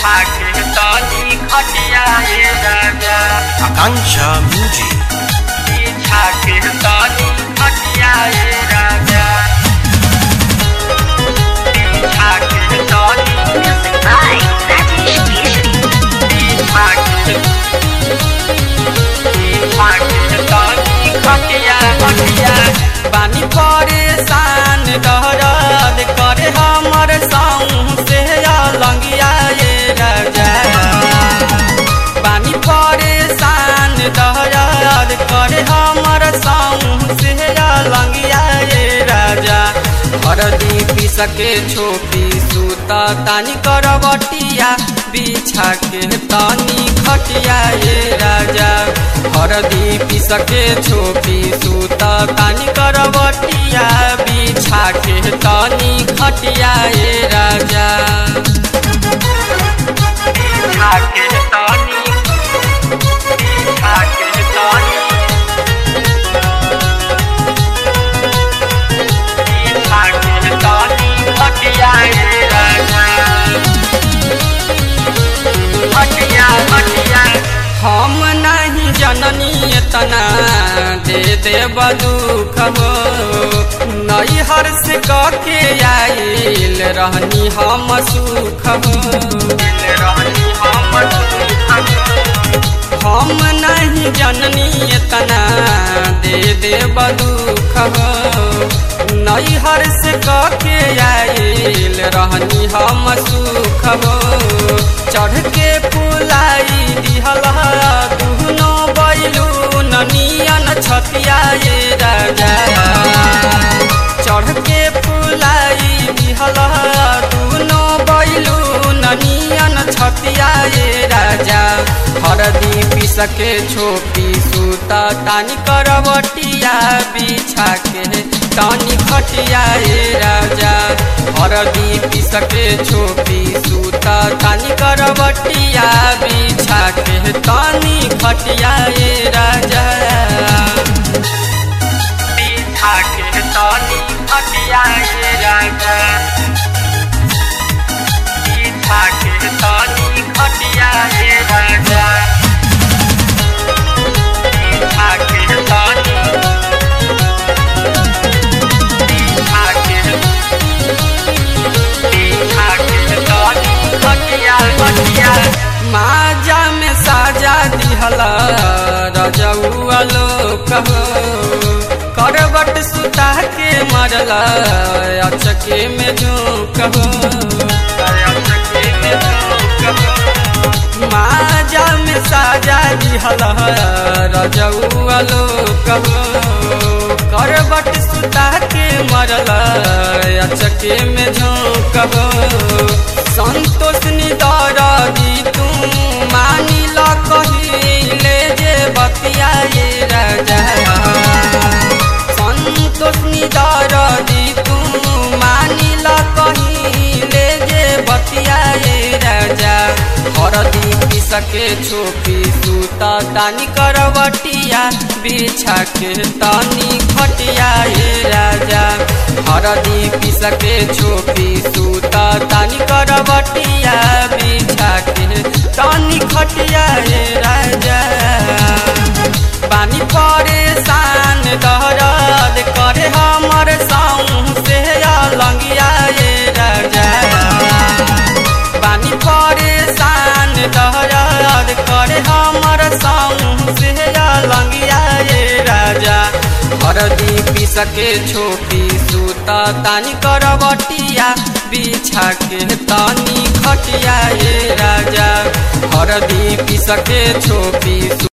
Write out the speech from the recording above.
पाकिस्तानी खटिया ये राजा Akansha Music. Pakistani खटिया ये राजा Pakistani Music by Rajesh Keshri. Pakistani खटिया खटिया बानी परेशान दहरद करे हमर साऊ से लंगिया ये राजा बानी परेशान दहरद करे हमर साऊ से लंगिया ये राजा हरदी पीस के छोपी सूता तानी करवटिया बिछा के तानी खटिया ये राजा हरदी पीस के छोपी सूता तानी करवटिया बिछा के तानी खटिया ये राजा पाकिस्तानी पाकिस्तानी पाकिस्तानी खटिया ये राजा खटिया खटिया हम नहीं जननी इतना दे दे दुख हो नई हर से के आइल रहनी हम सुख हो रहनी हम हम नहीं जननी इतना दे दे दुख हो नई हर से के आइल रहनी हम सुख हो चढ़ के पुलाई दिहल दुहनो बैलू ननियन छतिया ये राजा चढ़ के पुलाई दिहल दुनो बैलू ननियन छतिया ये राजा हरदी पीस के छोपी सूता तानी करवटिया बिछा के तानी खटिया ये राजा हरदी पीस के छोपी सूता तानी करवटिया बिछा के तानी खटिया ये राजा पाकिस्तानी खटिया ये राजा पाकिस्तानी खटिया ये राजा पाकिस्तानी पाकिस्तानी खटिया खटिया माजा में साजा दिहला रजौआ लोक हो करवट सुता के मरला अचके में झोंक हो माजा में साजा दिहला रजौआ लोक हो करवट सुता के मरला अचके में झोंक हो संतोष निदर दी तू मानी ल कहिले जे बतिया ये राजा संतोष निदर दी तू मानी ल कहिले जे बतिया ये राजा हरदी पीस के छोपी सूता तानी करवटिया बिछा के तानी खटिया ये राजा हरदी पीस के छोपी सूता तानी करवटिया बिछा के तानी खटिया ये राजा पानी परेशान दहरद करे हमर साऊ से लंगिया ये राजा पानी परेशान दहरद करे हमर साऊ से लंगिया ये राजा हरदी पीस के छोपी सूता तानी करवटिया बिछा के तानी खटिया ये राजा हरदी पीस के छोपी